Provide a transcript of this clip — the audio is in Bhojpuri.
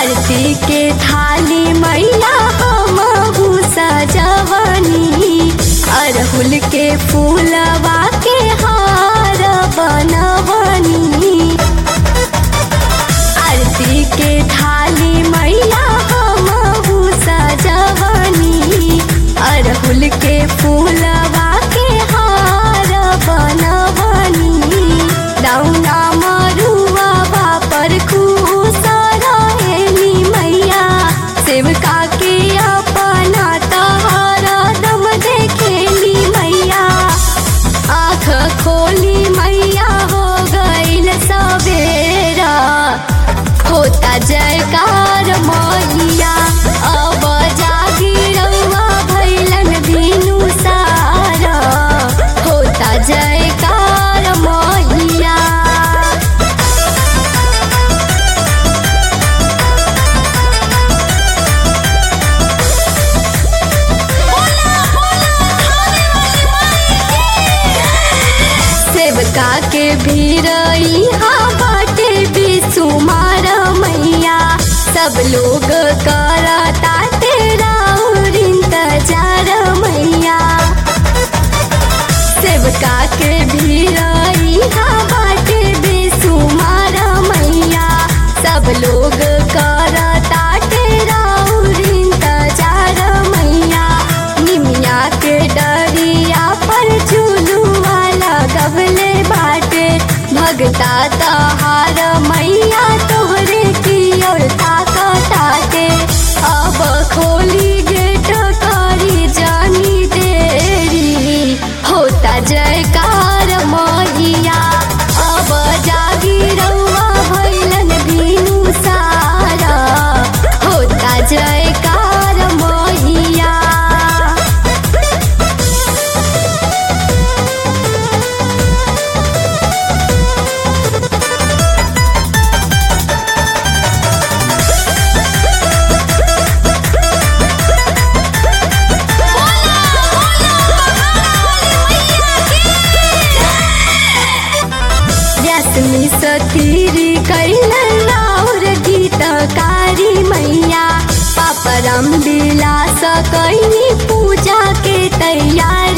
आरती के थाली मैया हम सजवनी अरहुल के फूलवा के हार बनवनी आरती के थाली मैया हम सजवनी अरहुल के फूलवा के हार बनवनी दौना मरुआ पर खुश रहेली मैया सेवका के अपना तहारा दम देखेली मैया आँख खोली मैया हो गईल सवेरा होता जयकार मैया अब जागी रउआ भैलन बिनु सारा होता जयकार मैया सेवका के भीरई बाटे बिसुमार मैया सब लोग करता तेरा इंतजार मैया सेवका के भीरई बाटे बिसुमार मैया सब लोग करता तेरा इंतजार मैया निमिया के डरिया पर झुलुआ लगवले बाटे भगता तहार मैया तोहरे की ओर ताकताटे अब खोली गेट करी जानी देरी होता जयकार मैया अब जागी रउआ भैलन बिनु सारा होता जयकार मैया रश्मि सतीरी कैलन और गीतकारी मैया पापरम विलास कैनी पूजा के तैयार